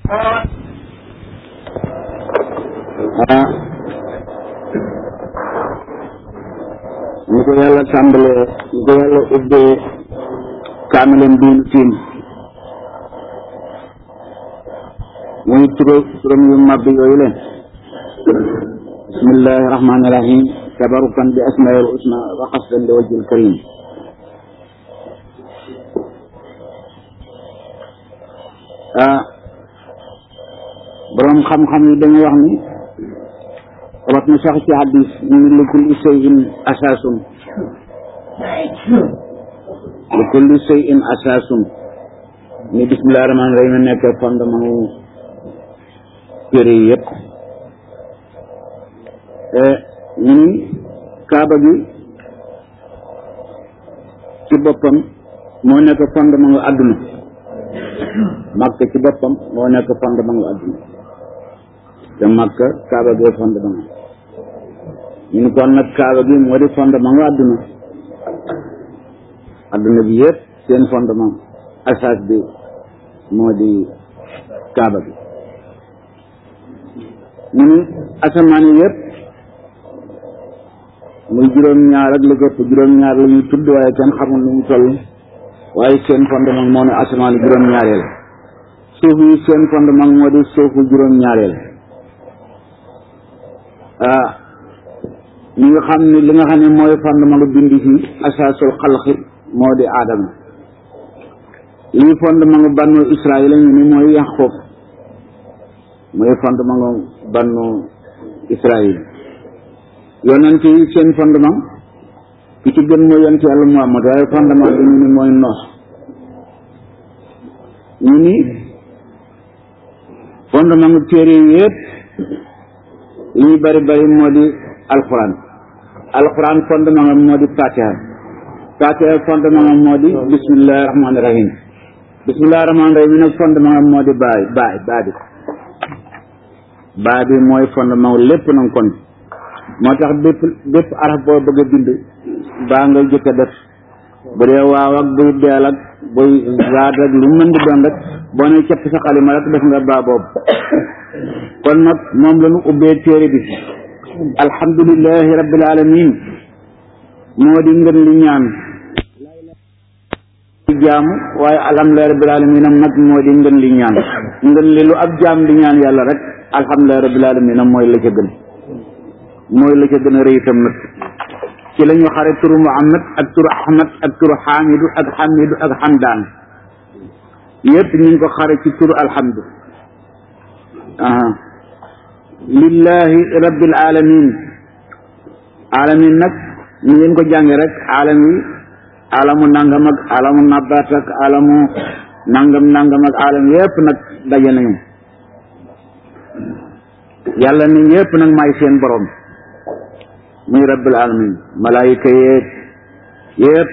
ah ñu ko yàlla tàmbalee ñu ko yàlla ubbee kaamilam biin tiim muy turo turam yu màbb yooyu leen bismillahi rahmani rahim tabarukan bi asmail usna wa xasdan li wajhil karim ah borom xam-xam yi dañuy wax ni wat na sax ci hadis ñu li kulli shay'in asaasun li kulli shay'in asaasun ni bismillahi rahmani rahim nekk fondement wu téere yi yëpp ñu ni kaaba gi ci boppam moo nekk fondement wu àdduna màkk ci boppam moo nekk fondement wu àdduna te màkk kaaba gi fondement ñu ni kon nag kaaba gi moo di fondement wu àdduna àdduna bi yëpp seen fondement asaas bi moo di kaaba gi ñu ni asamaan yi yëpp muy juróom-ñaar ak lu gëpp juróom-ñaar la ñuy tudd waaye kenn xamul nu mu toll waaye seen fondement moo ne asamaan juróom-ñaareel suuf yi seen fondement moo di suufu juróom-ñaareel ah ñi nga xam ne li nga xam ne mooy fondement lu bindi fi asaasul xalqi moo di aadama lii fondement lu bannu israil ñu ni mooy yaqub mooy fondement lu bannu israil yonent yi seen fondement ki ci gën mooy yonent yàlla Muhammad waaye fondement bi ñu ni mooy noos ñu ni fondement mu téere yi yëpp li ñu bari bari moo di alquran alquran fondement am moo di fatiha fatiha fondement am moo di bismillahi rahmaani rahim bismillahi rahmaani rahim nag fondement am moo di baay baay baa bi baa bi mooy fondement lépp nag kon moo tax bépp bépp araf boo bëgg a bind baa nga jëkk a def bu dee waaw ak buy deel ak buy zaad ak lu mën di doon rek boo ne cepp sa xalima rek def nga baa boobu kon nag moom la ñu ubbee téere bi alhamdulillahi rabbil alamin moo di ngën li ñaan ci jaamu waaye alhamdulillahi rabbil alamin am nag moo di ngën li ñaan ngën li lu ab jaam di ñaan yàlla rek alhamdulillahi rabbil alamin am mooy la ca gën mooy la ca gën a rëy itam nag ci la ñu xare turu Muhammad ak turu Ahmad ak turu Xaamidu ak Xamidu ak Xamdaan yépp ñu ngi ko xare ci turu alhamdu aha lillahi rabbil alamin alamin nag ñu ngeen ko jànge rek alam yi alamu nangam ak alamu nabaat ak alamu nangam nangam ak alam yépp nag daje nañu yàlla ni yépp nag may seen borom muy rabbil alamin malaayika yeeg yépp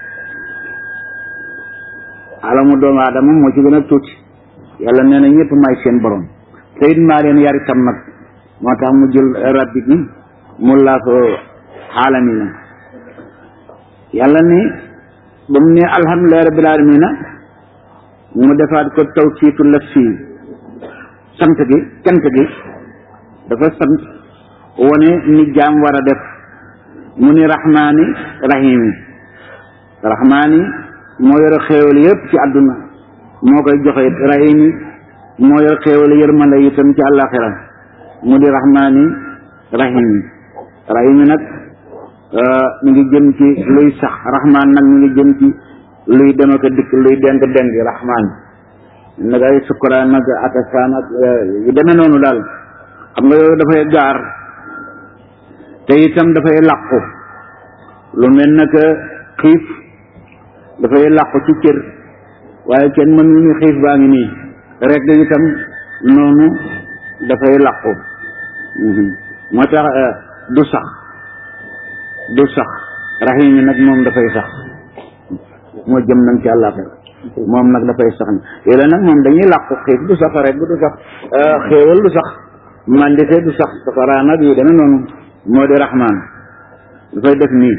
alamu doomu aadama moo ci gën a tuuti yàlla nee na ñëpp may seen borom te it maa leen yar itam nag moo tax mu jël rabbi gi mu laa ko alamina yàlla ni ba mu ne alhamdulillahi rabbil alamina mu defaat ko tawkiitu laf fii sant gi cant gi dafa sant wone ni jaam war a def mu ni rahmaani rahimi rahmaani moo yor xéewal yëpp ci àdduna moo koy joxe rahimi moo yor xéewal yërmande itam ci àllaaxira mu di rahmaani rahimi rahimi nag mi ngi jëm ci luy sax rahmaan nag mi ngi jëm ci luy dem ak dikk luy deng deng rahmaan nag ay sukkuraan nag atasaan ak yu demee noonu daal xam nga yooyu dafay gaar te itam dafay làqu lu mel na que xiif dafay làqu ci cër waaye kenn mënu ni xiif baa ngi nii rek itam noonu dafay làqu moo tax du sax du sax rahim yi nag moom dafay sax moo jëm nag ci àllaaxira moom nag dafay sax ni yooyu nag moom dañuy làqu xiif du sax rek du sax xéewal du sax mandite du sax safaraa nag yu demee noonu moo di rahmaan dafay def nii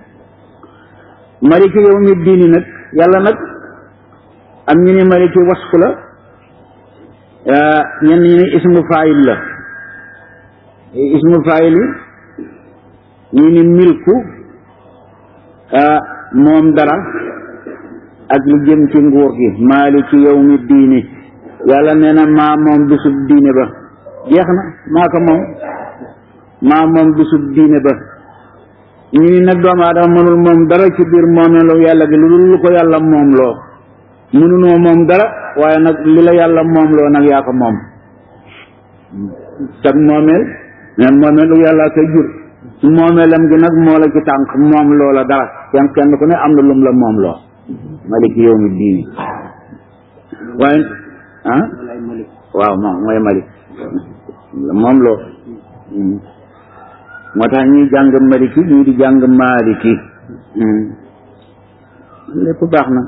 maliki yawmi diini nag yàlla nag am ñu ni maliki wasfu la ñenn ñi ne ismu faayil la ismu faayil yi ñu ni milku moom dara ak lu jëm ci nguur gi maaliki yawmi diini yàlla nee na maa moom bisub diine ba jeex na maa ko moom maa moom bisub diine ba ñu ni nag doomu aadama mënul moom dara ci biir moomeelu yàlla gi lu dul lu ko yàlla moom loo mënunoo moom dara waaye nag li la yàlla moom loo nag yaa ko moom sag moomeel mais moomeelu yàlla koy jur su moomeelam gi nag moo la ci tànk moom loola dara kenn kenn ku ne am na lum la moom loo maliki yow mi diini waaye ah waaw moom mooy malik moom loo moo tax ñuy jàng maliki ñii di jàng maliki lépp baax na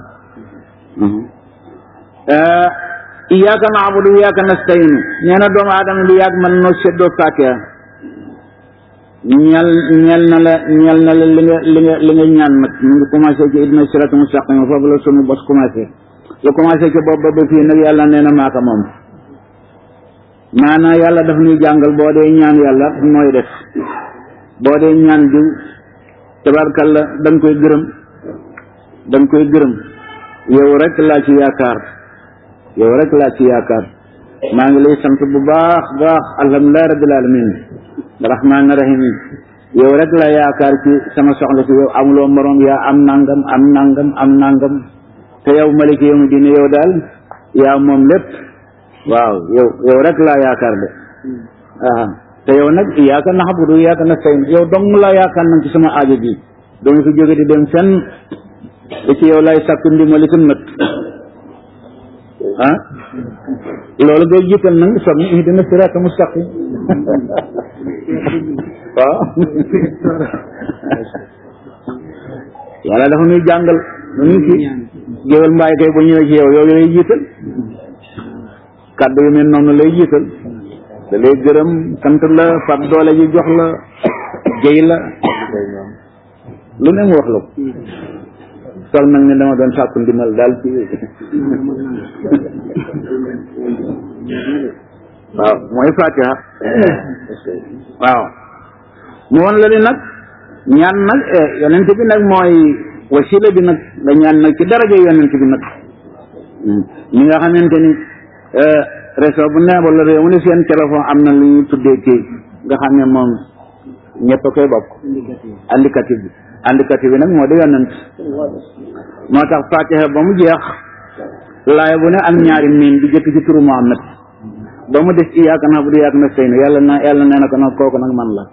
iyaaka naabudu iyaaka nastayinu nee na doomu aadama bi yàgg man noo seddoo fatiha ñel ñel na la ñel na la li nga li nga li nga ñaan nag mu ngi commencé ci idna sirata mustaqim foofu la sunu bos commencé lu commencé ci bopp ba ba fii nag yàlla nee na maaka moom maanaam yàlla daf ñuy jàngal boo dee ñaan yàlla mooy def boo dee ñaan diw tabarkalla da nga koy gërëm da nga koy gërëm yow rek laa ci yaakaar yow rek laa ci yaakaar maa ngi lay sant bu baax baax alhamdulilah rabbil alamin rahmaani rahim yow rek la yaakaar ci sama soxla si yow amuloo morom yaa am nangam am nangam am nangam te yow maliki yow mi dina yow daal yaa moom lépp waaw yow yow rek laa yaakaar de ah te yow nag iyaaka naxbudu iyaaka nastayin yow dong laa yaakaar nag ci sama aajo bi doo fi jóge di dem fenn da ci yow lay sàkk ndimbali ko nët ah loolu ngay jiital nag soog ni ihdina sirata mustaqim waaw yàlla dafa ñuy jàngal nu ñu ci géwél mbaay kay bu ñëwee ci yow yow lay jiital kàddu yu mel noonu lay jiital da lay gërëm sant la fab doole ji jox la jëy la lu ne mu wax la ko sol nag ne dama doon sàkku ndimbal daal ci waaw mooy fatiha waaw mu won la ni nag ñaan nag yonent bi nag mooy wasila bi nag nga ñaan nag ci daraja yonent bi nag ñi nga xamante ni réseau bu ne wala réew mu ne seen téléphone am na lu ñuy tuddee kii nga xam ne moom ñëpp a koy bokk indicatif bi indicatif bi nag moo di yonent moo tax fatiha ba mu jeex laay bu ne am ñaari miin di jëkk ci turu Muhammad ba mu des iyaaka na'budu iyaaka nasta'iin yàlla na yàlla nee na ko nag kooku nag man la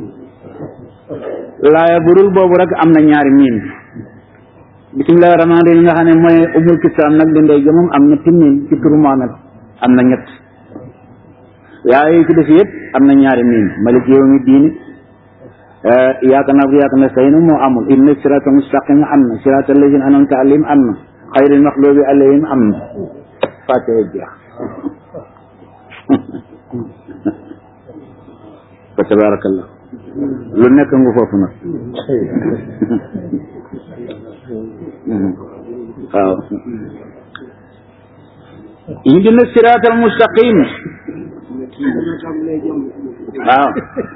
laaya burul boobu rek am na ñaari miin bismillahi rahmaani rahim nga xam ne mooy umul kitaab nag di ndey moom am ñetti miin ci turu Muhammad am na ñett yaa yi ci def yëpp am na ñaari miin malik yawmi diini iyaaka na'budu iyaaka nasta'iin moo amul inna sirata mustaqim am na sirata allazina an'amta alayhim am na xayril maxlubi alayhim am na fàtte jeex fa tabarakallah lu nekk nga foofu nag waaw ihdina siraatal mustaqim waaw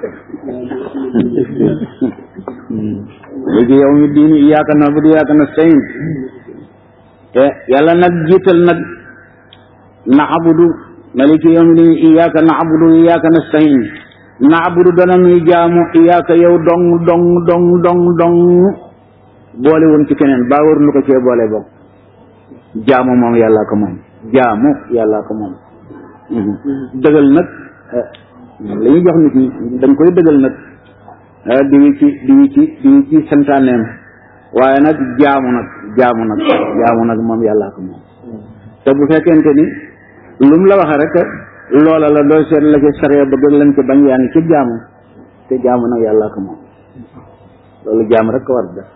léegi yow mi diini iyaaka na'budu iyaaka nasta'iin te yàlla nag jiital nag na'budu maliki yawmi diin iyaaka na'budu iyaaka nasta'iin na'budu dana nuy jaamu iyaaka yow dong dong dong dong dong boole woon ci keneen baa war lu ko cee boole bokk jaamu moom yàlla ko moom jaamu yàlla ko moom dëgal nag li ñu jox nit ñi dañ koy dëgal nag di wi ci di wi ci di wi ci santaaneem waaye nag jaamu nag jaamu nag jaamu nag moom yàlla ko moom te bu fekkente ni lu mu la waxe rek loola la doo seet la ci sariya bëgg lañ ko bañ yaa ngi ci jaamu te jaamu nag yàlla ko moom loolu jaamu rek ko war def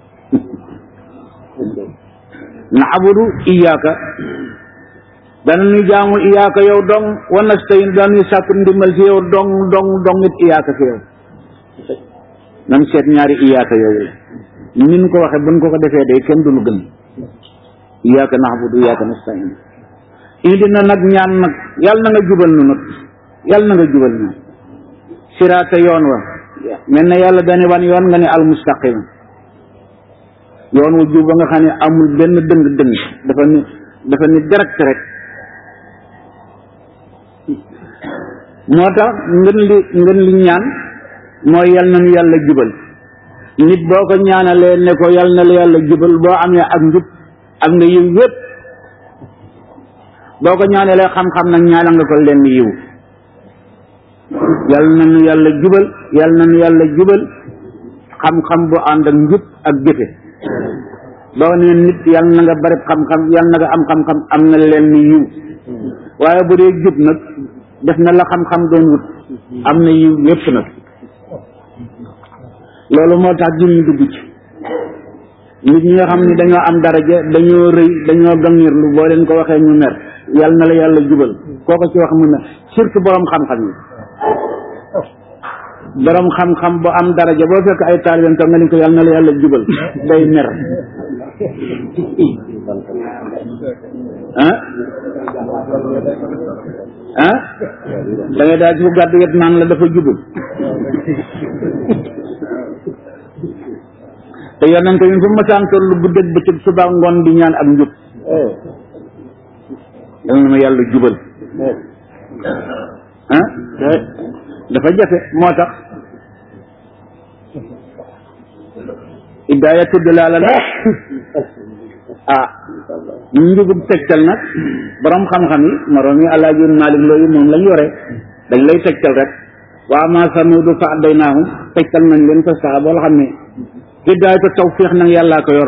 na'budu iyyaka dana nuy jaamu iyyaka yow dong wa nastayin dana nuy sàkku ndimbal ci yow dong dong dong it iyyaka fi yow nan seet ñaari iyyaka yooyu nin ko waxe buñ ko ko defee day kenn du lu gën iyyaka na'budu iyyaka nastayin indi na nag ñaan nag yàlla na nga jubal nu nag yàlla na nga jubal nu siraata yoon wa mel na yàlla dane wan yoon nga ne al mustaqim yoon wu jub ba nga xam ne amul benn dëng dëng dafa ni dafa ni direct rek moo tax ngën li ngën li ñaan mooy yal na nu yàlla jubal nit boo ko ñaanalee ne ko yal na la yàlla jubal boo amee ak njub am nga yiw yépp boo ko ñaanalee xam-xam nag ñaanal nga ko lenn yiw yal na nu yàlla jubal yal na nu yàlla jubal xam-xam bu ànd ak njub ak jëfe boo nee nit yal na nga bari xam-xam yal na nga am xam-xam am na lenn yiw waaye bu dee jub nag def na la xam-xam doon wut am na yiw yépp nag loolu moo tax jur ñu dugg ci nit ñi nga xam ni dañoo am daraja dañoo rëy dañoo gangirlu boo leen ko waxee ñu mer yal na la yàlla jubal kooko ci wax mu ne surtout borom xam-xam yi borom xam-xam bu am daraja boo fekk ay taalibeem toog nga ni ko yal na la yàlla jubal day mer ah ah da ngay daal ci fu gàddu wet naan la dafa jubul te yonent yi fu masaan tollu bu dégg bëccëg suba ngoon di ñaan ak njub dal na ma yàlla jubal ah dafa jafe moo tax idaaya tudd laa la nag ah njubub tegtal nag borom xam-xam yi moroom yi alaaji Maalik looyu moom lañ yore dañ lay tegtal rek waa ma samudu fa addaynahum tegtal nañ leen fa sax boo xam ne hidaayatu tawfiix nag yàllaa ko yor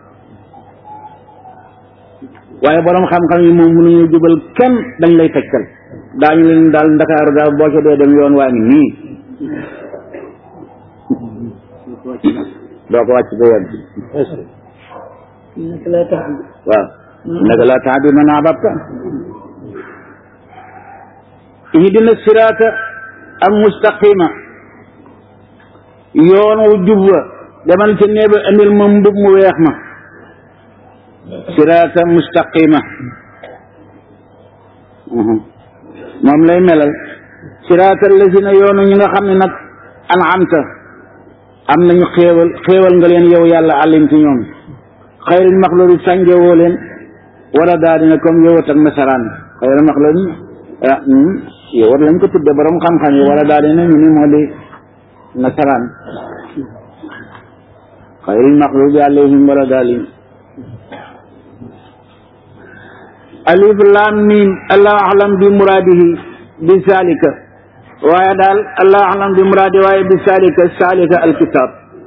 waaye borom xam-xam yi moom mënuñu jubal kenn dañ lay tegtal daañu leen daal ndakaaru daal boo ca dee dem yoon waa ngi nii doo ko wàcc ba yegg waaw naka laa tax bi man ababta ihdina siraata al mustaqima yoon wu jub wa demal ci néeba indil ma mbub mu weex ma siraata mustaqima moom lay melal siraata lazina yoonu ñi nga xam ne nag an'amta am nañu xéewal xéewal nga leen yow yàlla àllim ci ñoom xayril maxluudi sànjewoo leen wala daa dina comme yowat ak nasaraan xayril maxluudi ah yowat lañ ko tudde borom xam-xam yi wala daa dina ñu ni moo di nasaraan xayril maxluudi alayhim wala daalin alif lam mim allahu alam bi muraadihi bi zalika waaye daal allahu alam bi muraadi waaye bi zalika zalika alkitab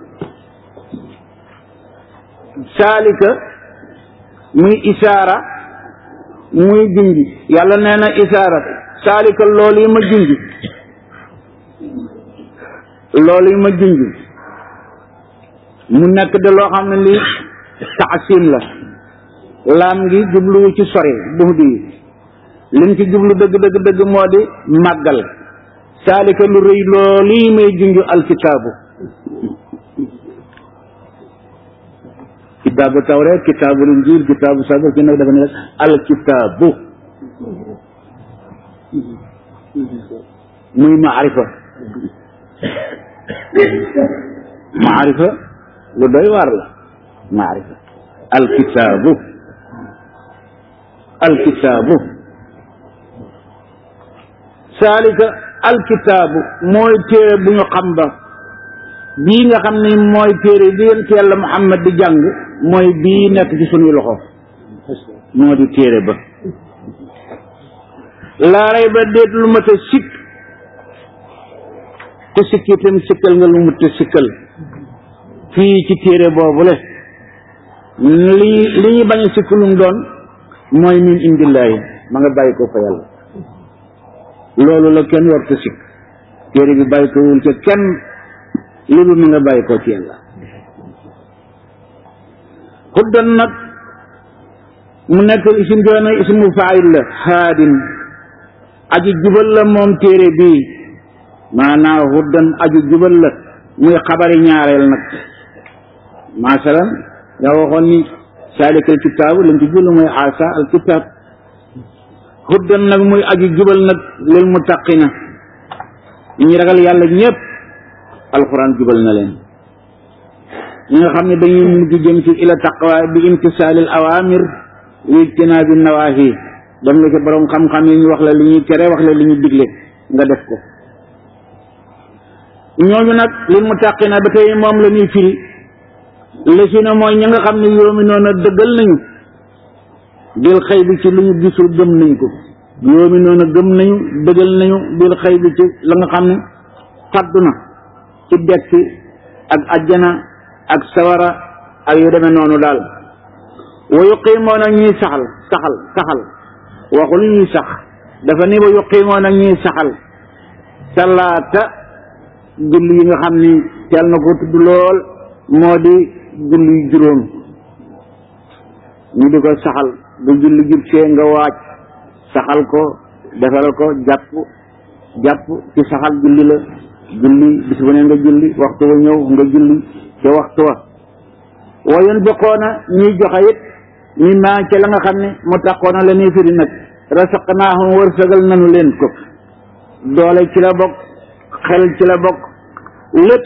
zalika muy isaara muy junji yàlla nee na isaara zalika loolu yi ma junji loolu yi ma junji mu nekk de loo xam ne lii taasim la laam ngi jubluwu ci sori buux di lim ci jublu dëgg dëgg dëgg moo di màggal saalika lu rëy loolu yi may junju alkitaabu kitaabu tawreet kitaabu injiil kitaabu sabar ki nag dafa ne alkitaabu muy maarifa maarifa lu doy waar la maarifa alkitaabu alkitaabu saalika alkitaabu mooy téere bu ñu xam ba bii nga xam ne mooy téere bi yonent yàlla Muhammad di jàng mooy bii nekk ci sunuy loxo moo di téere ba laaray ba déet lu mat a sikk te sikk itam sikkal nga lu mat a sikkal fii ci téere boobu le li li ñu bañ a sikk lu mu doon mooy min indillaahi ma nga bàyyi ko fa yàlla loolu la kenn war ta sikk téere bi bàyyi ko wul ca kenn lu dul ma nga bàyyi ko ci yàlla xuddan nag mu nekk isim doona ismu faayil la haadin aji jubal la moom téere bii maanaam xuddan aji jubal la muy xabari ñaareel nag masalan nga waxoon ni saalika al kitaabu lañ ci jublu mooy asa al kitaab huddan nag muy aju jubal nag lil muttaqina ñi ragal yàlla ñëpp alquran jubal na leen ñi nga xam ne dañuy mujj jëm ci ila taqwa bi imtisaalil awamir wa ijtinaabi nawahi dem nga ci borom xam-xam yi ñu wax la li ñuy tere wax la li ñu digle nga def ko ñooñu nag lil muttaqina ba tey moom la ñuy firi lësina mooy ñi nga xam ne yoomi noonu dëggal nañu bil xëy bi ci lu ñu gisul gëm nañ ko yoomi noonu gëm nañu dëggal nañu bil xëy bi ci la nga xam ne faddu na ci dekki ak ajjana ak sawara ak yu demee noonu daal wa yuqiimoona ñuy saxal saxal saxal waxul ñuy sax dafa ni wa yuqiimoona ñuy saxal salaata julli yi nga xam ni teel na ko tudd lool moo di julli juróom ñu di ko saxal bu julli jub see nga waaj saxal ko defal ko jàpp jàpp ci saxal julli la julli bis bu ne nga julli waxtu wa ñëw nga julli ca waxtu wa wa yunfiquuna ñuy joxe it mi maa ca la nga xam ne mu taqoona la ñuy firi nag rasaqnaahum wërsëgal nanu leen ko doole ci la bokk xel ci la bokk lépp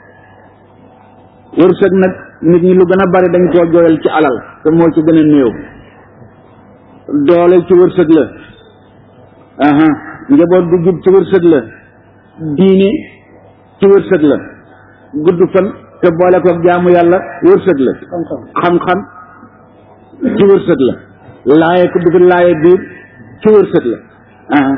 wërsëg nag nit ñi lu gën a bari dañ koo jooyal ci alal te moo ci gën a néew doole ci wërsëg la aha njaboot gu jub ci wërsëg la diine ci wërsëg la gudd fan te boole ko jaamu yàlla wërsëg la xam-xam ci wërsëg la laaye ko dugg laaye biir ci wërsëg la aha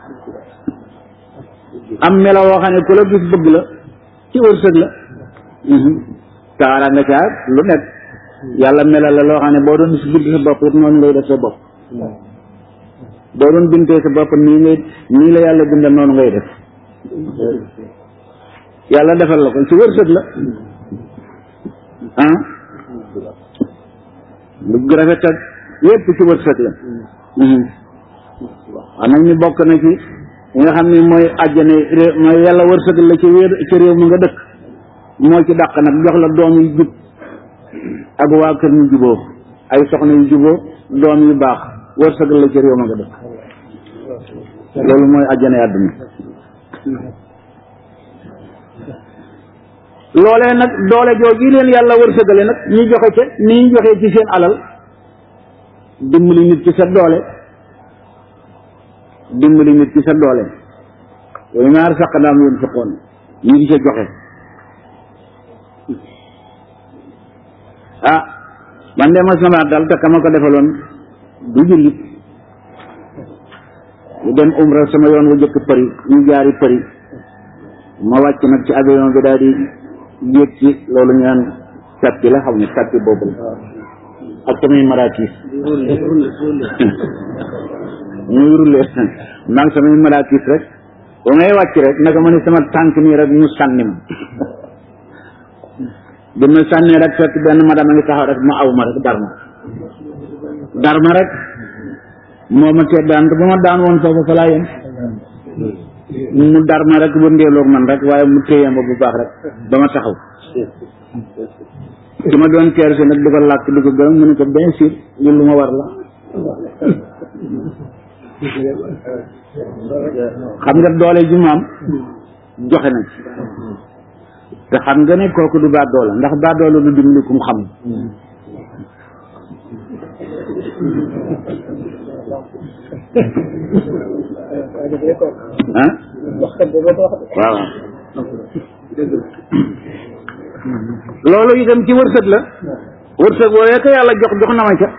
am melo woo xam ne ku la gis bëgg la ci wërsëg la kaara nga caa lu nekk yàlla melal la loo xam ne boo doon si bind sa bopp it noonu ngay def sa bopp boo doon bintee sa bopp nii ngay nii la yàlla bindal noonu ngay def yàlla defal la ko ci wërsëg la ah lu rafet ak yépp ci wërsëg la wax nag ñu bokk na ci yi nga xam ne mooy àjjane réew mooy yàlla wërsëg la ci wéer ci réew mu nga dëkk moo ci dàq nag jox la doom yu jub ak waa kër ñu juboo ay soxna yu juboo doom yu baax wërsëg la ci réew ma nga dëkk loolu mooy àjjane àdduna loolee nag doole jooju leen yàlla wërsëgale nag ñu joxe ca ni ñu joxee ci seen alal dimbali nit ci sa doole dimbali nit ci sa doole yooyu ñaar saq daam yoon fekkoon ñu di ca joxe ah man de mas na maa dal te ka ma ko defaloon du jullit ñu dem umra sama yoon wa jëkk përi ñu jaari përi ma wàcc nag ci avion bi daal di yéeg ci loolu ñu naan sàppi la xam ne sàppi boobu la ak samay maraakis muy rulle maa ngi samay maraakis rek ba may wàcc rek naka ma ne sama tànk nii rek ñu sànni ma bi ma sànnee rek fekk benn madame a ngi taxaw rek ma aw ma rek dar ma dar ma rek moo ma tee daan te bu ma daan woon foofu fa laa yem mu dar ma rek wëndeeloog man rek waaye mu téye ma bu baax rek ba ma taxaw ki ma doon teer si nag di ko làkk di ko gërëm mu ne ko bien sûr ñun lu ma war la xam nga doole ji maam joxe na ci te xam nga ne kooku du baa doole ndax baa doole du dimbali kum xam ah waaw loolu itam ci wërsëg la wërsëg woowee ko yàlla jox jox na ma ca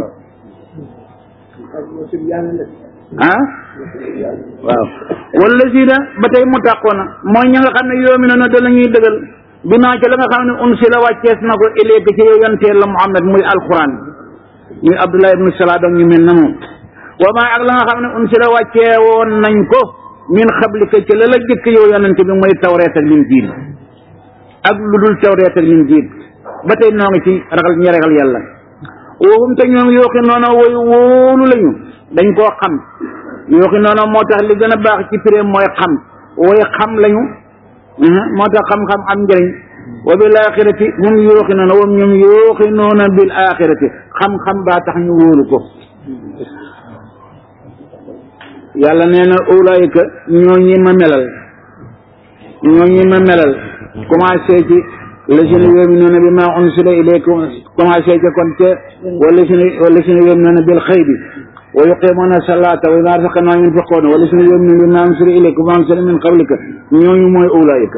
ah waaw wala si na ba tey mu tàqoona mooy ña nga xam ne yoomi noonu danañuy dëgal bi maa ca la nga xam ne un si la wàccees na ko ileeka ci yow yanteel la Muhammad muy alquran muy Abdullah ibnu Salaam ak ñu mel na moom wa maa ak la nga xam ne un si la wàccee woon nañ ko min xablika ci la la jëkk yow yonente bi mooy tawreet ak linjiil ak lu dul tawreet ak linjiil ba tey noo ngi ci ragal ñi ragal yàlla waxum te ñoom yooxi noonu woy wóolu lañu dañ koo xam yooxi noonu moo tax li gën a baax ci pré mooy xam woy xam lañu moo tax xam-xam am njëriñ wa bil axirati hum yooxi noonu wam ñoom yooxi noonu bil axirati xam-xam baa tax ñu wóolu ko yàlla nee na ulaayika ñoo ñi ma melal ñoo ñi ma melal commencé ci lazina yu'minuuna bimaa unsila ilaykum commencé ci kon te walazina walazina yu'minuuna bil xaybi wa yuqiimuuna salaata wa mimmaa razaqnaahum yunfiquuna walazina yu'minuuna bimaa unsila ilaykum wa unsila min qablika ñooñu mooy ulaayika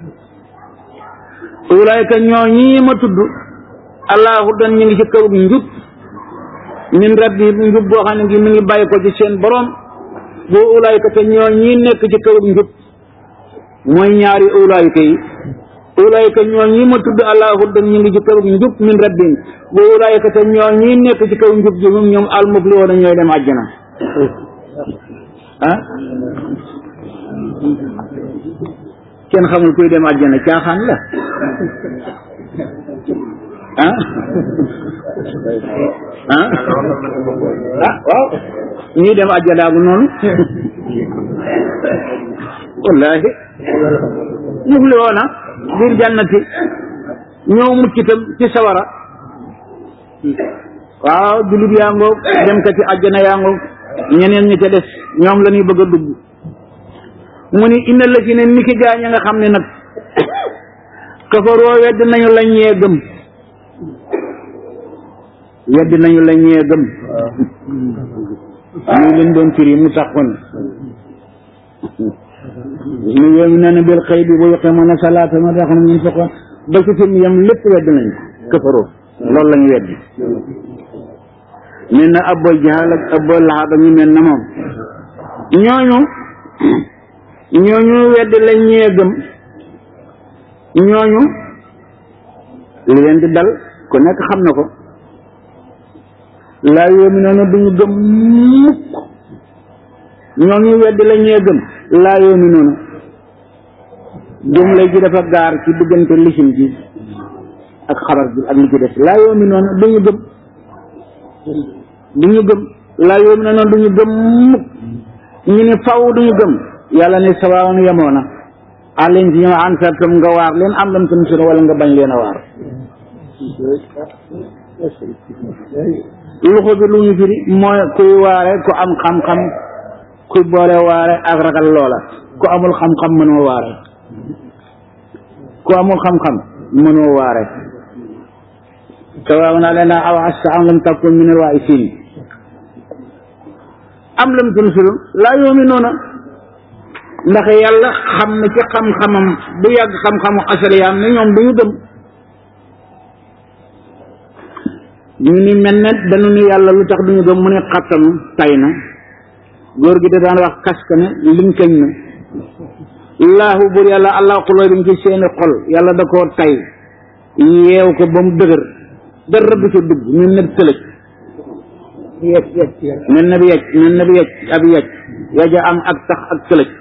ulaayika ñoo ñi ma tudd allahu dan ñu ngi ci kaw njub min rabbi njub boo xam ne ngi mi ngi bàyyi ko ci seen borom boo ulaayika te ñoo ñi nekk ci kaw njub mooy ñaari ulaayika yi ulaayika ñoo ñi ma tudd allahu dan ñu ngi ci kaw njub min rabbin boo ulaayika te ñoo ñi nekk ci kaw njub ji moom ñoom almufliwoona ñooy dem àjjana ah kenn xamul kuy dem àjjana caaxaan la ah ah ah waaw ñuy dem àjjana bu noonu wallahi mufli woona biir jannati ñëw mucc itam ci sawara waaw jullit yaa ngoog dem ka ci àjjana yaa ngoog ñeneen ñi ca des ñoom la ñuy bëgg a dugg mu ni inna la ci ne niki gaañ a nga xam ne nag kafaroo wedd nañu la ñee gëm wedd nañu la ñee gëm muy leen doon firi mu taxoon ñu yooyu nee na bil xëy bi bu yuqimuuna salaata ma tax na ñu fekkoon ba ci fi mu yem lépp wedd nañu kafaroo loolu la ñu weddi mel na abbo jaxal ak abbo laxaab ak ñu mel na moom ñooñu ñooñu wedd la ñee gëm ñooñu li leen di dal ku nekk xam na ko laa yoominuuna duñu gëm mukk ñooñu wedd la ñee gëm laa yoominuuna jumla ji dafa gaar ci diggante lisim ji ak xabar bi ak li ci des laa yoominuuna duñu gëm duñu gëm laa yoominuuna duñu gëm mukk ñu ne faw duñu gëm yàlla ne sawaawun yemoo na alayhim ci ñoom ansartum nga waar leen am lam tunsiru wala nga bañ leen a waar luxu bi lu ñu firi mooy kuy waare ku am xam-xam kuy boole waare ak ragal loola ku amul xam-xam mënoo waare ku amul xam-xam mënoo waare sawaawun alayna aw asta am lam takun min alwaaisin am lam tunsiru laa yuminuuna ndax yàlla xam na ci xam-xamam bu yàgg xam-xamu asaliyaam ne ñoom duñu gëm ñu ni mel ne dañu ni yàlla lu tax duñu gëm mu ne xattanu tay na góor gi da daan wax kaska ne linkañ na laahu bur yàlla allah xulooy bi ci seeni xol yàlla da koo tay yeew ko ba mu dëgër dara du ca dugg ñu ne tëlëj mel na bi yecc mel na bi yecc ab yecc yaja am ak tax ak tëlëj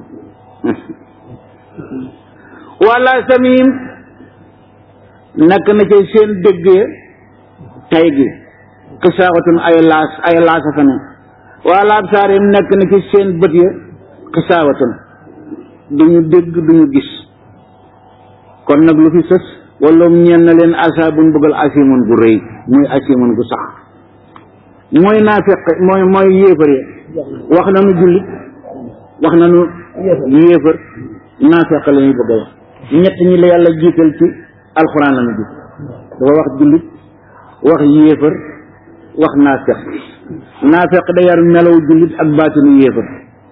wala samim nekk na ci seen dégg tay gi xisaawatun ay laas ay laasa fa ne wala absaarim nekk na ci seen bët ya xisaawatun duñu dégg duñu gis kon nag lu fi sës wala ñeen na leen asaabun bëggal asimun gu rëy muy asimun gu sax mooy naafiq mooy mooy yéefar ya wax nañu jullit wax nañu yéefar naafeq la ñuy bëgg a wax ñett ñi la yàlla jiital ci alxuraan la ñu gis dafa wax jullit wax yéefar wax naafeq naafeq da yar melaw jullit ak baatinu yéefar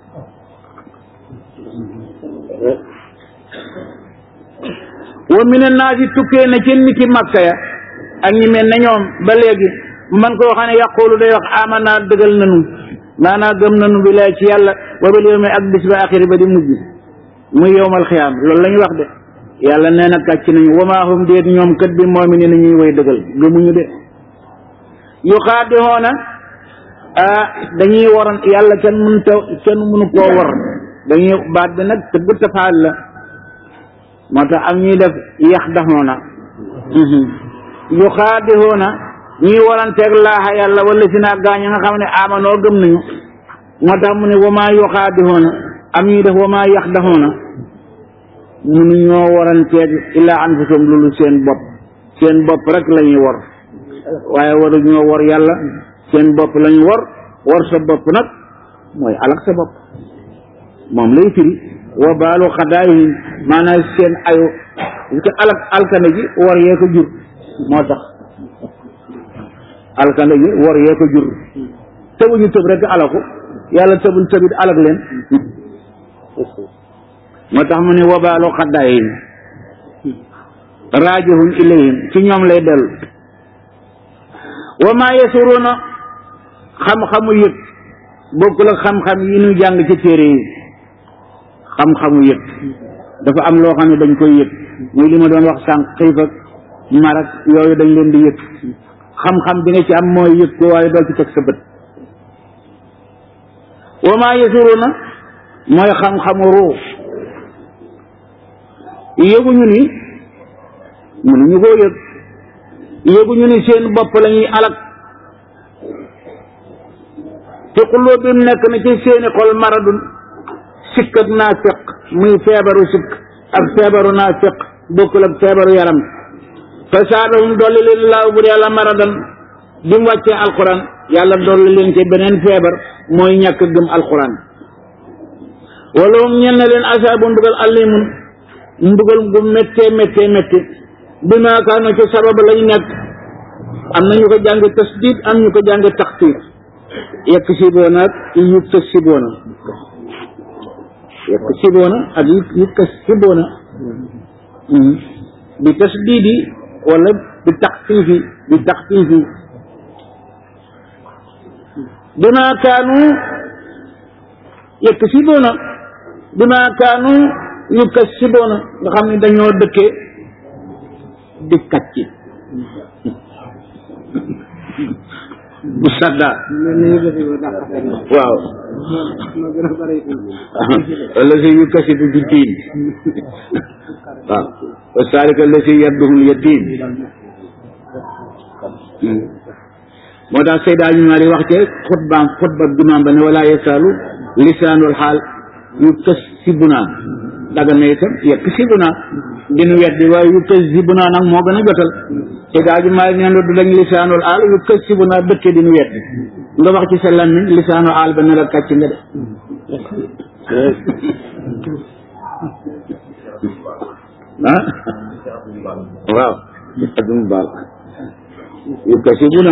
wa mina naasi tukkee na ci niti makka ya ak ñi mel ne ñoom ba léegi man koo xam ne yaqulu day wax amana dëggal nanu maanaa gëm nanu bi lay ci yàlla wa bil yawmi ak bis ba axiri ba di mujj muy yowmal xiyaam loolu la ñu wax de yàlla nee na kàcc nañu wama hum déet ñoom kat bi moomi ne ñuy way dëggal gëmuñu de yu xaadihoona ah dañuy waroon yàlla kenn mënu ta kenn mënu koo war dañuy baat bi nag tëgg tafaal la moo tax am ñuy def yax daxoona yu xaadihoona ñii waranteeg laaxa yàlla wala si naa gaañ nga xam ne amanoo gëm nañu moo tax mu ne wamaa yuxaadihoona am ñuy def wamaa yax daxoona munu ñoo waranteeg illaa anfusum loolu seen bopp seen bopp rek la ñuy war waaye waru ñoo war yàlla seen bopp la ñu war war sa bopp nag mooy alak sa bopp moom lay firi wa baalu xadaayihim maanaam seen ayu ci alak alkande ji war yee ko jur moo tax alkande ji war yee ko jur tëbuñu tëb rek alaku yàlla tëbul tëbit alak leen moo tax mu ne wa baalu xadaayihim raajihun ilayhim ci ñoom lay dellu wa maa yasuruuna xam-xamu yëg bokkul ak xam-xam yi ñu jàng ci téere yi xam-xamu yëg dafa am loo xam ne dañ koy yëg muy li ma doon wax sànq xiif ak mar ak yooyu dañ leen di yëg xam-xam bi nga ci am mooy yëg ko waaye doo ci teg sa bët wa maa yasuruuna mooy xam-xamu ruux yëguñu ni mënuñu koo yëg yëguñu ni seen bopp la ñuy alak ci xuloo bi nekk na ci seeni xol maradun sikk ak naafiq muy feebaru sikk ak feebaru naafiq bokkul ak feebaru yaram fa saadahum dolli leen laaw bu yàlla maradan bi mu wàccee alquran yàlla dolli leen ci beneen feebar mooy ñàkk gëm alquran wala moom ñen na leen asaabu mbugal allimun mbugal gu méttee méttee métti bi maa kaanu ci sabab lañ nekk am na ñu ko jàng tasdid am ñu ko jàng taxtiir yekk siboona ak yukk siboona yekk siboona ak yukk siboona bi tasdidi wala bi taxfiifi bi taxfiifi bi maa kaanu yekk siboona bi maa kaanu yukk siboona nga xam ne dañoo dëkkee di kàcci bu sadda waaw wala si yu kasibu bi diin waaw wa saalika la si yadduhul yatim moo tax Seyda ñu maa di wax ci xutbaam xutba jumaam ba ne wala yasaalu lisaanul xaal yu kasibuna daga na itam yekk sibuna dinu weddi waaye yu kasibuna nag moo gën a jotal Seyda ju maa neen du dañ lisaanul aal yu kasibuna dëkke dinu weddi nga wax ci sa làmmiñ lisaanul aal ba ne la kàcc nga de ah waaw adum baal yu kasibuna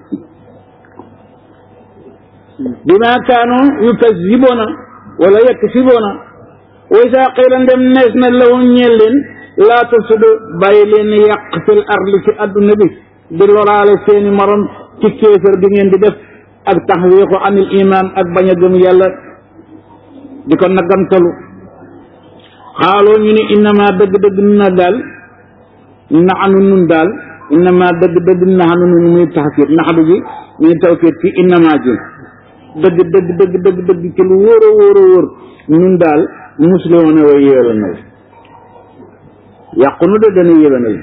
bima kaanu yukazibuna wala yaksibuna wa isa qila ndem nees na lahum ñeel leen laa tufsidu bàyyi leen yàq fil ardi ci adduna bi di loraale seeni morom ci kéefër bi ngeen di def ak taxwiixu anil iman ak bañ a gëm yàlla di ko nagamtalu xaaloo ñu ne innama dëgg-dëgg na daal naxanu nun daal innama dëgg-dëgg naxanu nun muy taxfiit naxadu ji muy tawfiit ci innama ji dëgg dëgg dëgg dëgg dëgg ci lu wóor a wóor a wóor ñun daal muslimoon way yéwénal yàqu nu de dana yéwénal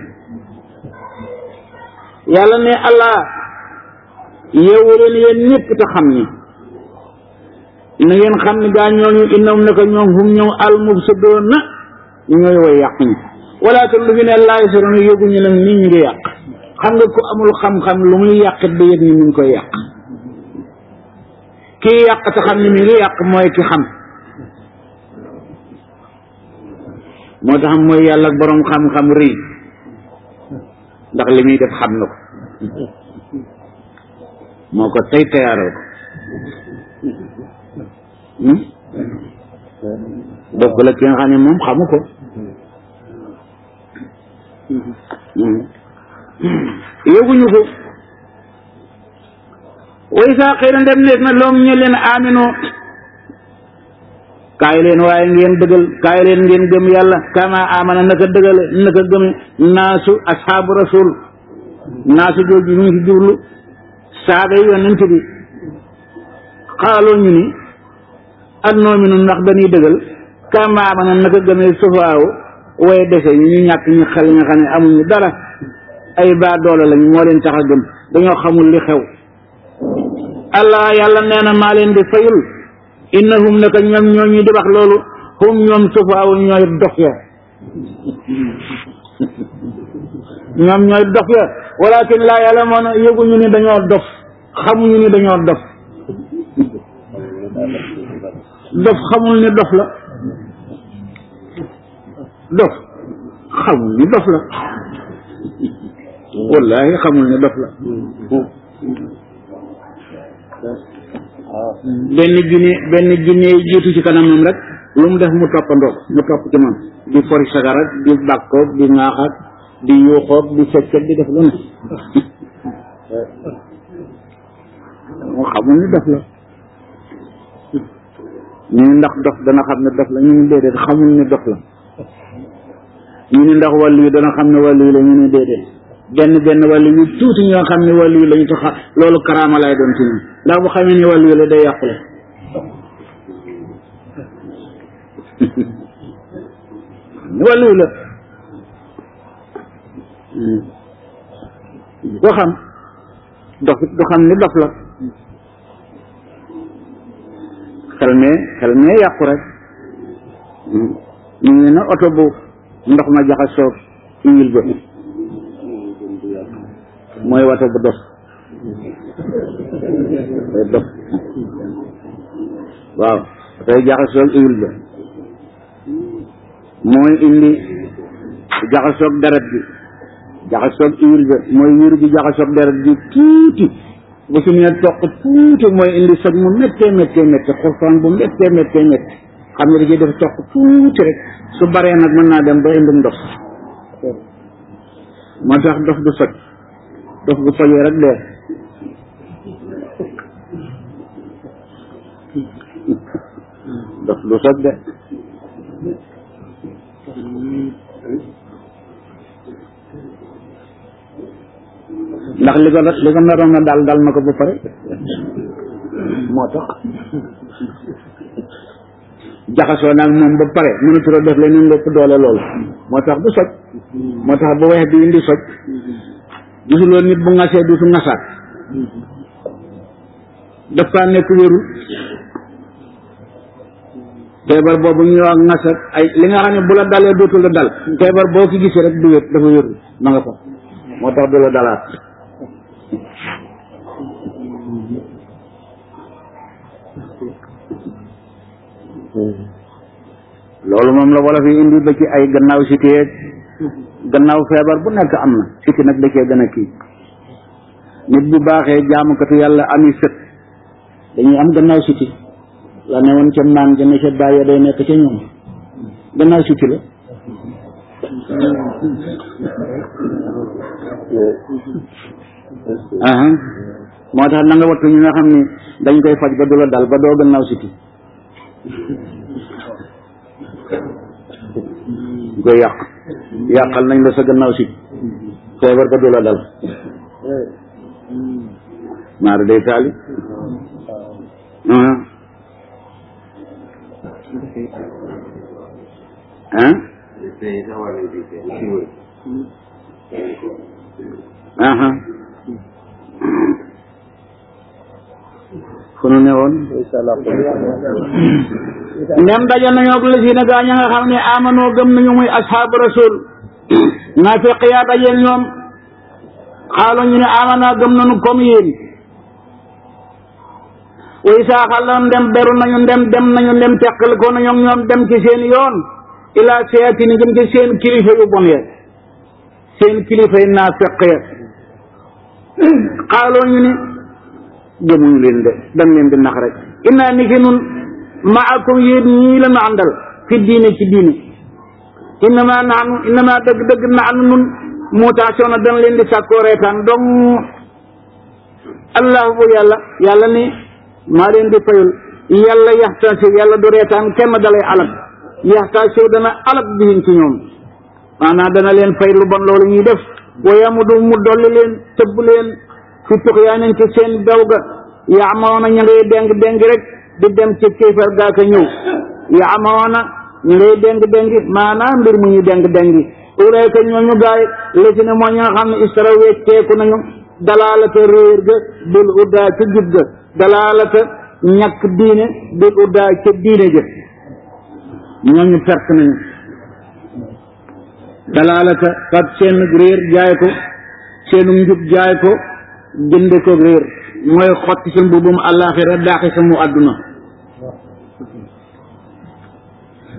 yàlla ne allah yeewu leen yéen ñëpp te xam ni na ngeen xam ni gaa ñooñu innam naka ñoom hum ñoom al mufsidoon na ñooy way yàq ñi walakin lu fi ne laay soroon yëguñu nag nit ñi ngi yàq xam nga ku amul xam-xam lu muy yàqit ba yëg ni mi ngi koy yàq kii yàq te xam ni mi ngi yàq mooy ki xam moo tax mooy yàlla ak boroom xam-xam rëy ndax li muy def xam na ko moo ko tey teyaaral ko bokk la ki nga xam ne moom xamu ko yëguñu ko way saa xëy na ndem nees na loom ñu leen amino kaay leen waaye ngeen dëggal kaay leen ngeen gëm yàlla kama amana naka dëggale naka gëm naasu ashaabu rasul naasu jooju ñu ngi ci jublu saaba yi yonent bi xaaloo ñu ni ak noominu ndax dañuy dëggal kama amana naka gëmee sufaaw way dese ñu ñu ñàkk ñu xel nga xam ne amuñu dara ay baa doole lañ moo leen tax a gëm dañoo xamul li xew allah yàlla nee na maa leen di fayul innahum naka ñoom ñoo ñu di wax loolu hum ñoom sufaaw ñooy dof ya ñoom ñooy dof ya walakin laa yàlla moo yëguñu ni dañoo dof xamuñu ni dañoo dof dof xamul ni dof la dof xamul ni dof la wallahi xamul ni dof la benn jinne benn jinne jiitu ci kanamam rek lu mu def mu toppandoo mu topp ci moom di fori sagarat di bàkkoog di ŋaaxaat di yuuxoog di feccat di def lu ne moo xamul ni dof la ñu ni ndax dof dana xam ne dof la ñu ni déedéet xamul ni dof la ñu ni ndax wàllu yi dana xam ne wàllu yi la ñu ni déedéet benn benn wàllu yu tuuti ñoo xam ne wàllu yi la ñu tax loolu karaama lay doon ci ñun ndax bu xamee ni wàllu yi la day yàqule ni wàllu yi la ko xam dof du xam ni dof la xel mee xel mee yàqu rek ñu ngi na oto bu ndox ma jaxasoo huile ba mooy wata bu dof day dof waaw day jaxasoo huile ba mooy indi jaxasoog deret bi jaxasoog huile ba mooy wiir bi jaxasoog deret bi tuuti bu su nee toq tuuti mooy indi soj mu méttee méttee méttee xurfaan bu méttee méttee méttee xam ne da ciy def toq tuuti rek su baree nag mën naa dem ba indi ndox moo tax dof du soj dof bu sojee rek dee dof du soj de ndax li ko li ko naroon na daal dal na ko ba pare moo tax jaxasoo naag moom ba pare mënatuloo def leneen lépp doole lool moo tax du soj moo tax bu weex bi indi soj gisuloo nit bu ngasee duutu ngasaat dafa nekk wérul feebar boobu ñuy wax ngasat ay li nga xam ne bu la dalee dootul la dal feebar boo ko gisee rek du wér dafa wérul ma nga fa moo tax du la dalaat loolu moom la wala fi indi ba ci ay gannaaw si téeg gannaaw feebar bu nekk am na siti nag da cee gën a kii nit bu baaxee jaamukatu yàlla ami sët dañuy am gannaaw siti la ne woon ca maan ja ne ca bàyyi day nekk ca ñoom gannaaw siti la aha moo tax na nga wattu ñi nga xam ni dañ koy faj ba du la dal ba doo gannaaw siti ñu koy yàq yàqal nañ la sa gannaaw si feebar ba du la dal maara day taali ah aha fu nu ne woon ndem daje nañoo ak lësi na gaa ña nga xam ne amanoo gëm nañu muy ashaabu rasul naafiq yaa dajeel ñoom xaalo ñu ne amana gëm nañu comme yéen way saa xalam ndem beru nañu ndem dem nañu ndem teqal ko nañu ñoom dem ci seen yoon ila seetini jëm ci seen kilifa yu bon ya seen kilifa yi naafiq ya xaaloo ñu ne gëmuñu leen de dañ leen di nax rek innaa ni ki nun maakum yéen ñii la nu àndal fi diine ci diine innama naanu innama dëgg dëgg naanu nun mutation dañ leen di sàkkoo reetaan donc allah bu yàlla yàlla ni maa leen di fayul yàlla yaxtaasi yàlla du reetaan kenn dalay alak yaxtaasi dana alak bihin ci ñoom maanaam dana leen fay lu bon loolu ñuy def wayamudu mu dolli leen tëbb leen fi tuxyaanin ci seen daw ga yaamawoona ña ngay deng deng rek di dem ci kéefar gaa ka ñëw yaamawoona ñu ngay deng deng maanaam mbir mu ñu deng dengi ulayka ñooñu gaay lesi ne moo ñi nga xam ne istara wecceeku nañu dalaalata réer ga bil uddaa ca jub ga dalaalata ñàkk diine bil uddaa ca diine ja ñooñu perte nañu dalaalata fat seen réer jaay ko seenu njub jaay ko jënde ko réer mooy xotti sa mbubum àllaaxira daaxi sa mu àdduna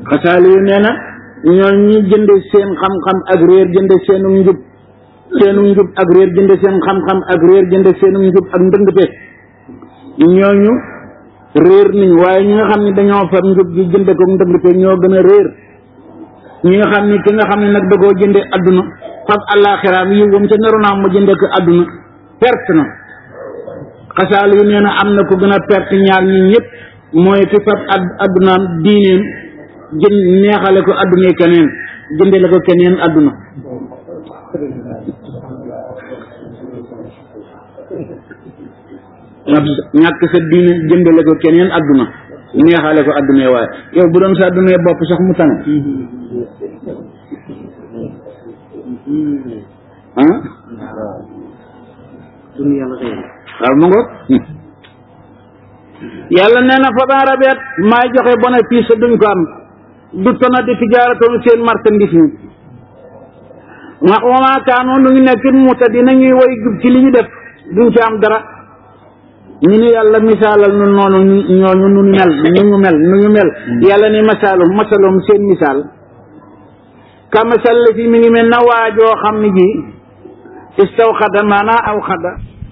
xasaali yu nee na ñoo ñi jënde seen xam-xam ak réer jënde seenu njub seenu njub ak réer jënde seen xam-xam ak réer jënde seenu njub ak ndëngte ñooñu réer nañ waaye ñi nga xam ne dañoo far njub gi jënde ko ndëngte ñoo gën a réer ñi nga xam ni ki nga xam ne nag da koo jënde adduna fab àllaaxiraam yi wam ca naroon mu jënde ko adduna perte na xasaal yu nee na am na ko gën a perte ñaar ñi ñëpp mooy ki fab ad addunaam diineem jën neexale ko adduna keneen jëndele ko keneen adduna ñàkk sa diine jëndale ko keneen adduna neexale ko adduna waaye yow bu doon sa adduna bopp sax mu tane ah waaw mu ngoog yàlla nee na fa baa rabeet maay joxe bénéfice duñ ko am du tona di tijaaratoon seen marchandise mi ma wama kaanoon nu ngi nekk mu ta dina ñuy woy jub ci li ñu def duñ ci am dara ñu ni yàlla misaalal nu noonu ñooñu nu mel nu ñu mel nu ñu mel yàlla ni masaalum masalum seen misaal ka masal la fi mi ngi mel na waajoo xam ne ji istaw xada maanaa aw xada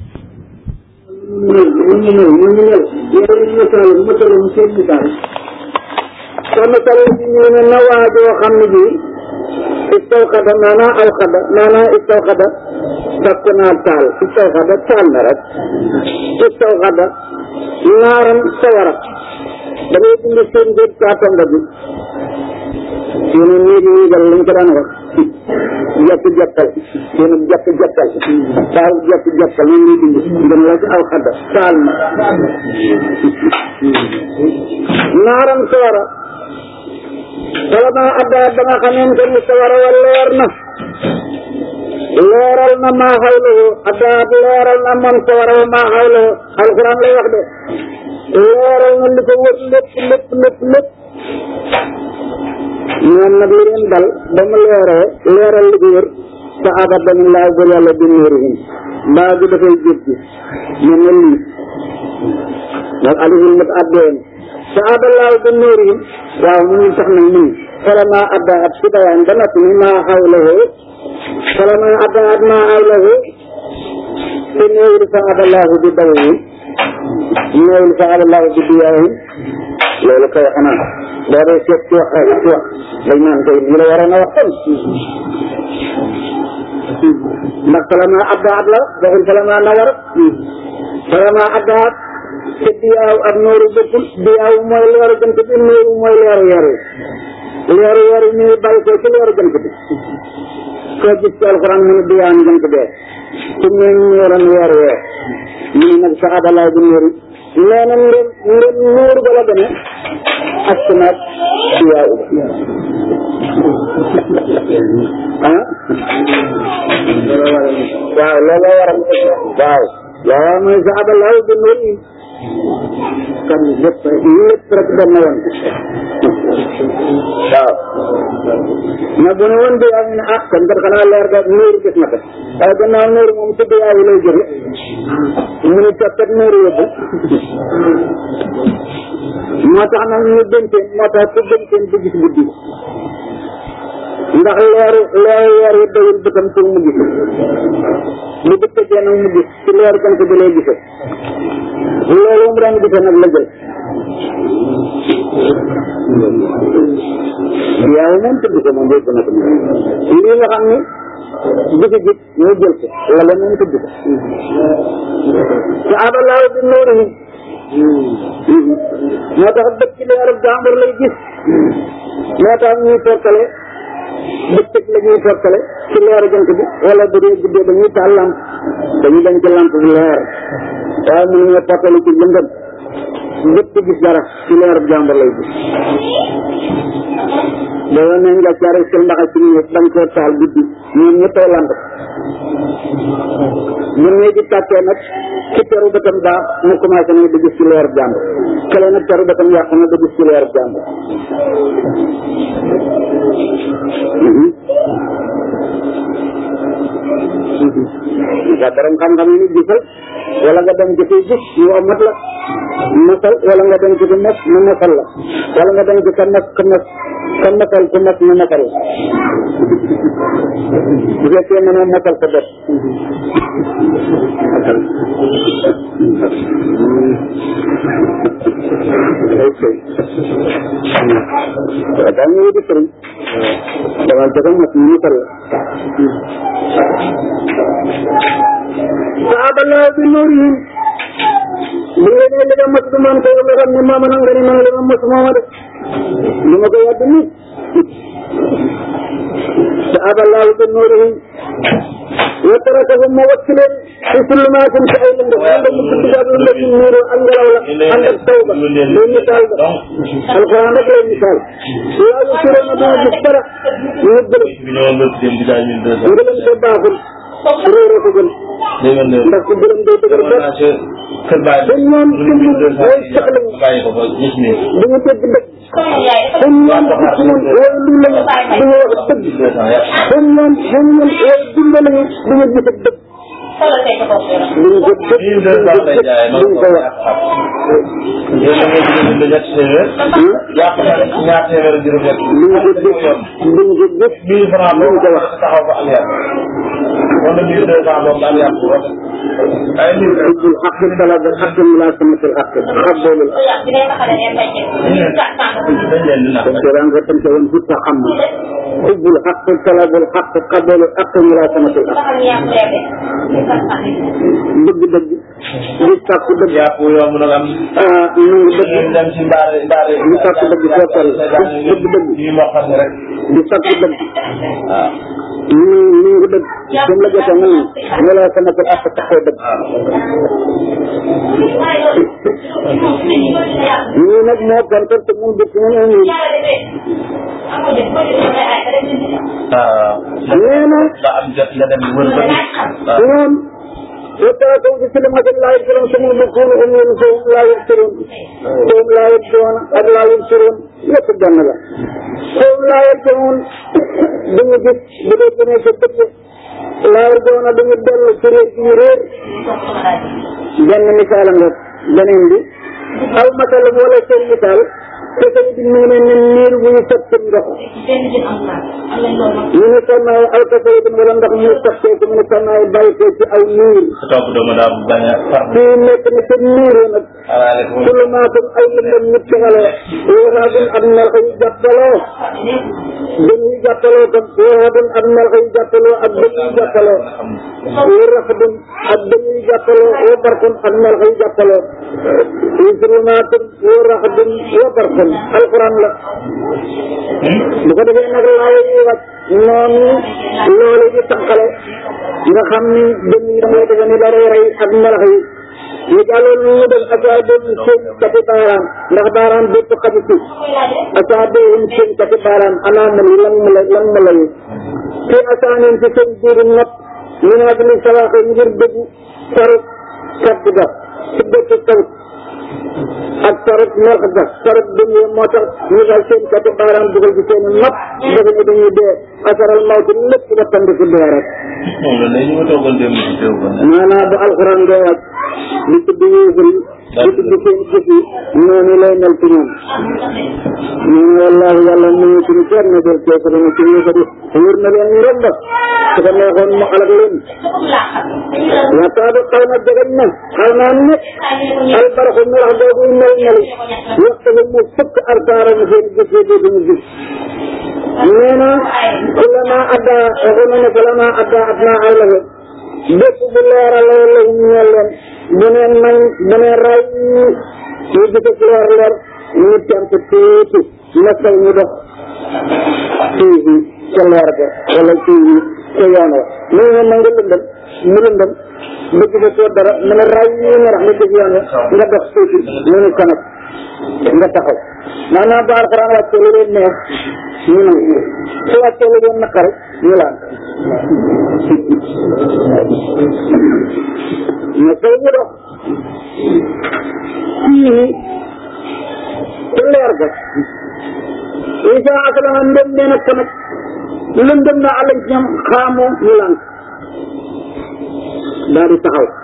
ñu ñu mel ñu ñu mel yàlla ni masaalum masalum seen misaal ka masal la fi mi ngi mel na waajoo xam ne ji istaw xada maanaa aw xada maanaa istaw xada dakk naa taal istaw xada taal na rek istaw xada naaram sawara damay dindi seen géej kaatonga bi yéen néegi niigal lañ ko daan wax jàpp jàppal yéen jàpp jàppal taal jàpp jàppal ñu ngi dindi ngeen la ci aw xadda taal na naaram sawara wala ma addaa ba nga xamante ni sawara wa leer na leeral na maa xawlahu addaat leeral na man sawara wa maa xawlahu alquran lay wax de leeral na li ko wër lépp lépp lépp lépp ñoom nag li leen dal ba mu leeree leeral li ko wër sa abat dañu laa bër yàlla bi nuurihim mbaa bi dafay jëf ji ñu ne lii ndax alihim mat addeen sa aballaahu bi nuurihim waaw mu ngi tax nag nii falama addaat si bayaan ba noppi ni maa xawlahu falama addaat maa xawlahu te néewul sa aballaahu bi dawihim néewul sa aballaahu bi diyaahim loolu kay xanaa boo dee seet ci wax ci wax dañ naan koy lii la waroon a wax kon ndax falama addaat la waxul falama nawar falama addaat te diyaaw ak nooru bokkul diyaaw mooy leeru jant bi nooru mooy leeru weer wi leeru weer wi ñu ngi bàyyi ko ci leeru jant bi soo gis ci alxuraan mu ne diyaaw jant bee su ñu ñëwoon weer wee ñu ne nag sa adalaay bi nooru nee na ngeen ngeen nooru ba la demee ak sunaat diyaaw ah waaw looloo waral waaw waaw mooy sa adalaay bi nooru kan lépp lépp rek dem na woon waaw na bu ne woon bi yaa ngi ne ah kon kat xanaa leer ga nuuru gis na ko waaye gannaaw nuuru moom ci biyaa yi lay jóge mu ne coppet nuuru yóbbu moo tax nag ñu dénteen moo tax ku dénteen du gis guddi ndax leeru leeru weer wi dawul bëtam pour mu gis lu bëccëgee nag mu gis ci leeru jant bi lay gisee loolu mu daan gisee nag la jël yaaw moom tëdd ko moom yëpp na ko lii nga xam ni gisi gis ñu jël ko wala moom tëdd ko sa abalaaw bi nooru moo tax dëkk ci leeru jàmbur lay gis moo tax ñuy tortale bëccëg la ñuy tortale ci leeru jant bi wala bu dee guddee dañuy taal lamp dañuy dañ ci lamp bi leer waaye mënu ñoo portale ci lëndëm lépp gis dara ci leeru jàmbur lay gis boo ne nga caare sel ndaxa ci ñu dañ koo taal guddi ñoom ñëppay lamp bu ne di tàkkee nag ci teru bëtam baax mu commencé nag di gis ci leeru jàmbur kële nag teru bëtam yàqu na di gis ci leeru jàmbur nga borom xam-xam yi ni gisal wala nga dem ci kuy gis ñu amat la mosal wala nga dem ci ku mos mu mosal la wala nga dem ci ka mos ka mos kon matal ku mat ñu matal bu fekkee mënoo matal sa bopp matal ok daa ñu wuti sëriñ dawal ca ko mat ñu matal saaba laa bi nuurihim bu ngeen ne li nga mos du man ko nga xam ne maama nga ne man li ma mos mooma def li ma ko yàgg nit saaba laa bi nuurihim wa tarakahum ma wacc leen fi sulumaatin ci ay lëndëm lëndëm mu tudd ak lëndëm mu niiru ak ngelaw la ànd ak taw ba day misaal ba alxuraan rek lay misaal laa yu sura na duma gis dara ñu gëlëm ngëlëm te baaxul réere ko gën ndax ku gëlëm day dëgër bopp dañ ñoom dundul way sax lañ duñu dégg dëgg dañ ñoom ismun way lu lañ duñu wax dëgg dañ ñoom dañ ñoom way dund lañu duñu gis ak dëgg duñu ko dëgg duñu ko wax duñu ko dëgg duñu ko dëgg duñu ko wax حب الحق طلب الحق ملاسمة الحق قبول القرآن ختم تقول في التحمل حب الحق طلب الحق قبول الحق ملاسمة الحق dëgg dëgg di sàkku dëgg ah nangu dëgg di sàkku dëgg fekkal dëgg dëgg di sàkku dëgg ñu nangu dëgg dem la jotee nga naan wala sama ko àq taxoo dëgg ñii nag moo kontar te mun dëkk ñu ne ñii nee na ñoom وتاتوا بكلمة لا يذكرون ثم يذكرون هم ينسون لا يذكرون هم لا يبدون أو لا يبصرون يتبدون لا هم لا يرجعون duñu gis bu dee gënee sa dëkk laa yarjuuna duñu dellu ci réer ci réer benn misaal nga beneen bi aw masalam wala seen misaal te tamit mu ngi mel ne niir bu ñu sotti ndox ñu ne sonnaayu aw kasay bi wala ndox mu sotteeku mu ne sonnaayu bàyyi ko ci aw niir fii nekk na ca niir nag sulumaatum ay lëndëm ñu tegaloo wóoraadum ak melxa yu jàppaloo dën yu jàppaloo tam wóoraadum ak melxa yu jàppaloo ak dën yu jàppaloo wóoraadum ak dën yu jàppaloo wóobarkum ak melxa yu jàppaloo sulumaatum wóoraadum wóobarkum alquran la bu ko defee nag laa yi wàcc noonu loolu di tànqale nga xam ni dën yi da ngay defe ni dara rey ak melax yi ñu jàlloon ñu ñu def asaabihim seen kati baaraam ndax baaraam bépp xaju ci asaabihim seen kati baaraam anaamal yi lan mu la lan mu la yi fi asaanin ci seen biiri nopp ñu ne ak li salaaxe ngir dëgg sarut kaddu ga ci bépp sawt ak sarut melx ga sarut dëngee moo tax ñu dal seen kati baaraam dugal ci seen nopp defe ne dañuy dee asaral mawti lépp ba tandiku dee rek maanaam bu alxuraan doo wàcc di tudd yéefar yi di tudd seen jëf yi noonu lay mel ci ñoom ñu ne wallaahi yàlla mu ngi suñu kenn na del keesa dana ci yéefar yi wër na leen ñu romba su ko neexoon mu alak leen waxtaadu xaw na jegañ na xaw naa ne albaraxu melax boobu mel meli waxtu bi mu fukk artaara mu seen jëf yi duñu gis nee na kullama adda waxu na ne kullama adda adna ay la bépp bu leeralee lahum ñeel leen bu neen nañ bu neen ray ñu gisee leer leer ñu temp tuuti nekkal ñu dox fii ca leer ga wala fii ca yoon wa mu ne na nga lëndëm mu lëndëm ba gisee koo dara mu ne ray yi nga rax nga gis yoon wa nga dox tuuti ñu ne ko nag nga taxaw maanaam ba alxuraan wàccee lu leen neex ñu nangu su wàccee lu leen naqari ñu laan mais tey ñu dox fii ci leer ga isa aslama ndem nee na ko nag lëndëm na àllañ ci ñoom xaamoo ñu lànk daal di taxaw